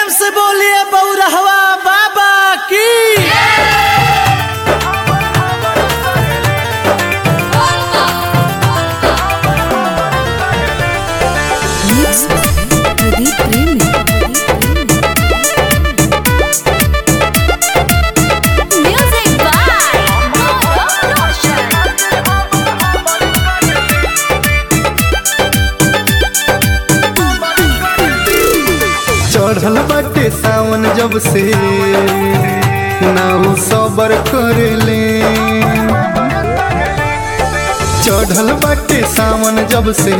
से बोलिए बौरहवा बाबा की Mix Pradeep Premi. Music by Gaurav Roshan. चढ़ल बाटे सावन जब से नाउ सबर करेले चढ़ल बाटे सावन जब से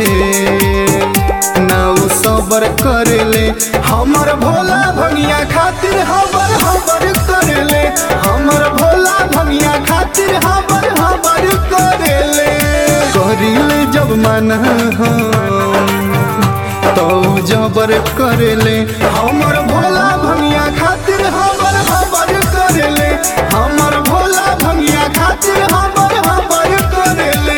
नाउ सबर करेले हमर भोला भंगिया खातिर हमर हमर करेले हमर भोला भंगिया खातिर हमर हमर करेले करिले जब मन हम तो जबर करेले हमर भोला भंगिया खातिर हमर हमर करेले हमर भोला भंगिया खातिर हमर हमर करेले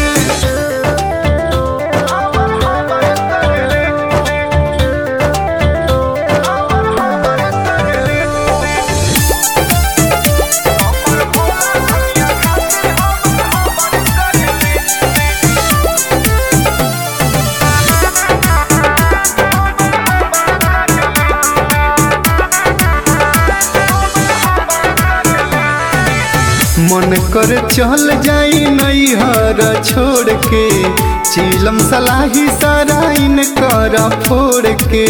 मन कर चल जाई नैहर छोड़ के चीलम सलाही सराइन कर फोड़ के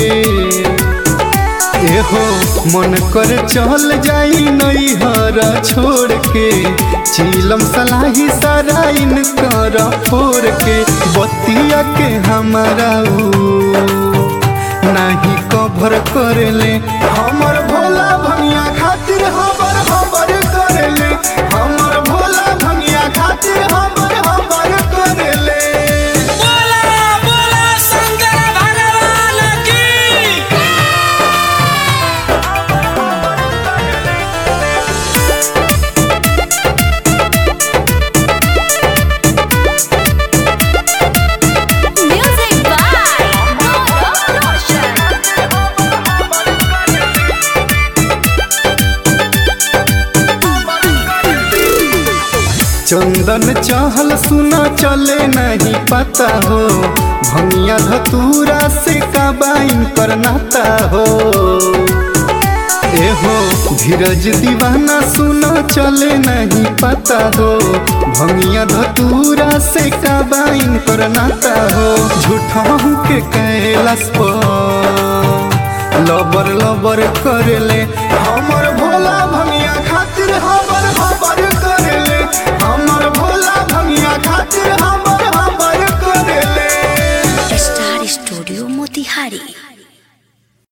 एहो मन कर चल जाई नैहर छोड़ के चीलम सलाही सराइन कर फोड़ के बतिया के हमारा ऊ नाही कभर करेले हमर भोला भंगिया खातिर हमर हमर करेले हमर भोला भंगिया खातिर हमर हमर करेले बोला बोला शंकर भगवान की Music by Gaurav Roshan. चंदन चहल सुना चले नहीं पता हो भंगिया धतूरा से काबाइन कर नाता हो एहो धीरज दीवाना सुना चले नहीं पता हो भंगिया धतूरा से काबाइन कर नाता हो झूठा के कैलाश पर लबर लबर करेले हमर